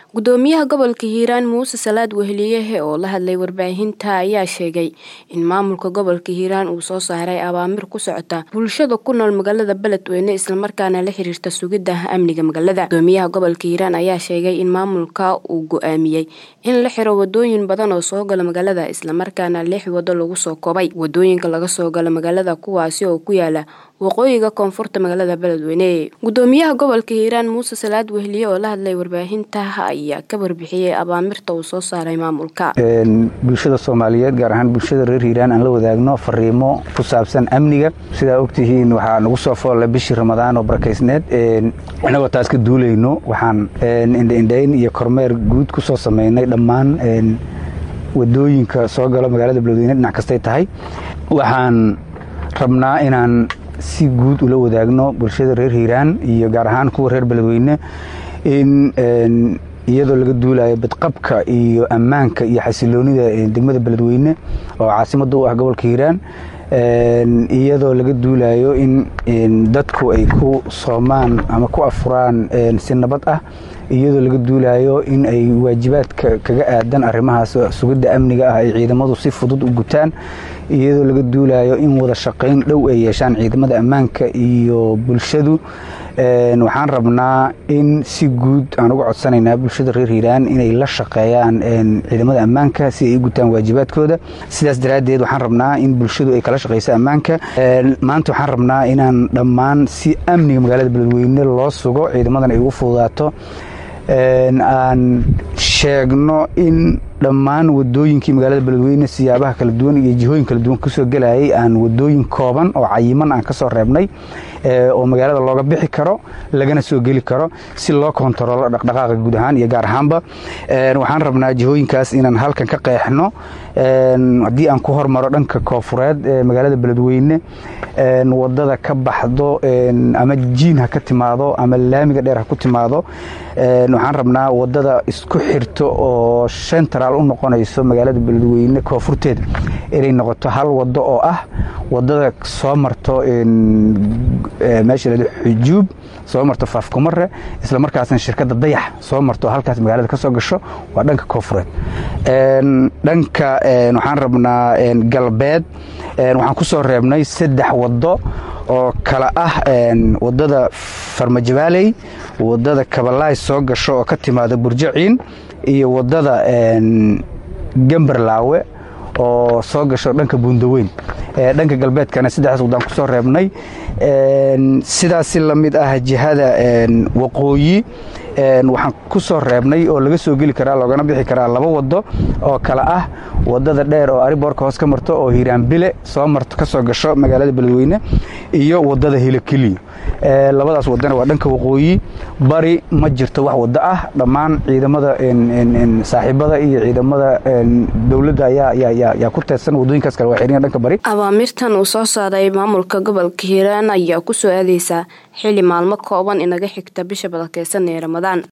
gudoomiyaha gobolka hiiraan muuse salaad weheliyehe oo la hadlay warbaahinta ayaa sheegay in maamulka gobolka hiiraan uu soo saaray abaamir ku socota bulshada ku nool magaalada beledweyne islamarkaana la xiriirta sugidda amniga magaalada gudoomiyaha gobolka hiiraan ayaa sheegay in maamulka uu go-aamiyey in la xiro wadooyin badan oo soo gala magaalada islamarkaana lix wado lagu soo koobay wadooyinka laga soo galo magaalada kuwaasi oo ku yaala waqooyiga koonfurta magaalada beledweyne gudoomiyaha gobolka hiiraan muuse salaad weheliye oo la hadlay warbaahinta ayaa ka warbixiyey abaamirta uu soo saaray maamulka bulshada soomaaliyeed gaar ahaan bulshada reer hiiraan aan la wadaagno fariimo ku saabsan amniga sidaa ogtihiin waxaa nagu soo foolla bishii ramadaan oo barakaysneed inagoo taas ka duulayno waxaan indhaindhayn iyo kormeer guud ku soo sameynay dhammaan wadooyinka soo galo magaalada beledweyne dhinac kastay tahay waxaan rabnaa inaan si guud ula wadaagno bulshada reer hiiraan iyo gaar ahaan kuwa reer beledweyne in iyadoo laga duulayo badqabka iyo ammaanka iyo xasiloonida degmada beledweyne oo caasimada u ah gobolka hiiraan iyadoo laga duulayo in dadku ay ku soomaan ama ku afuraan si nabad ah iyadoo laga duulayo in ay waajibaadka kaga aadan arrimahaas sugidda amniga ah ay ciidamadu si fudud u gutaan iyadoo laga duulayo in wada shaqayn dhow ay yeeshaan ciidamada ammaanka iyo bulshadu waxaan rabnaa in si guud aan uga codsanaynaa bulshada reer hiiraan inay la shaqeeyaan ciidamada ammaanka si ay u gutaan waajibaadkooda sidaas daraaddeed waxaan rabnaa in bulshadu ay kala shaqeyso ammaanka maanta waxaan rabnaa inaan dhammaan si amniga magaalada beledweyne loo sugo ciidamadan ay ugu fududaato aan sheegno in dhammaan wadooyinkii magaalada beledweyne siyaabaha kala duwan iyo jihooyin kala duwan kusoo gelayay aan wadooyin kooban oo cayiman aan kasoo reebnay oo magaalada looga bixi karo lagana soo geli karo si loo kontaroolo dhaqdhaqaaqa guud ahaan iyo gaar ahaanba waxaan rabnaa jihooyinkaas inaan halkan ka qeexno haddii aan ku hormaro dhanka koofureed ee magaalada beledweyne wadada ka baxdo ama jiin ha ka timaado ama laamiga dheer ha ku timaado waxaan rabnaa wadada isku xirto oo shentaraal u noqonayso magaalada beledweyne koonfurteeda inay noqoto hal wado oo ah wadada soo marto meesha la xujuub soo marto faafkumare isla markaasna shirkadda dayax soo marto halkaas magaalada ka soo gasho waa dhanka koonfureed dhanka waxaan rabnaa galbeed waxaan ku soo reebnay saddex wado oo kala ah wadada farmajabaaley wadada kabalaay soo gasho oo ka timaada burjaciin iyo wadada gambarlaawe oo soo gasho dhanka buundaweyn dhanka galbeedkana saddexdaas wadaan ku soo reebnay sidaasi la mid ah jihada waqooyi waxaan ku soo reebnay oo laga soo geli karaa loogana bixi karaa laba wado oo kale ah wadada dheer oo ariboorka hoos ka marto oo hiiraanbile soo marto ka soo gasho magaalada beledweyne iyo wadada hilokeliyo labadaas wadana waa dhanka waqooyi bari ma jirto wax wado ah dhammaan ciidamada saaxiibada iyo ciidamada dowladda ayaa ku teedsan wadooyinkaas kale waa xiran dhanka bari abaamirtan uu soo saaray maamulka gobolka hiiraan ayaa ku soo aadeysaa xili maalmo kooban inaga xigta bisha badakeysan ee ramadaan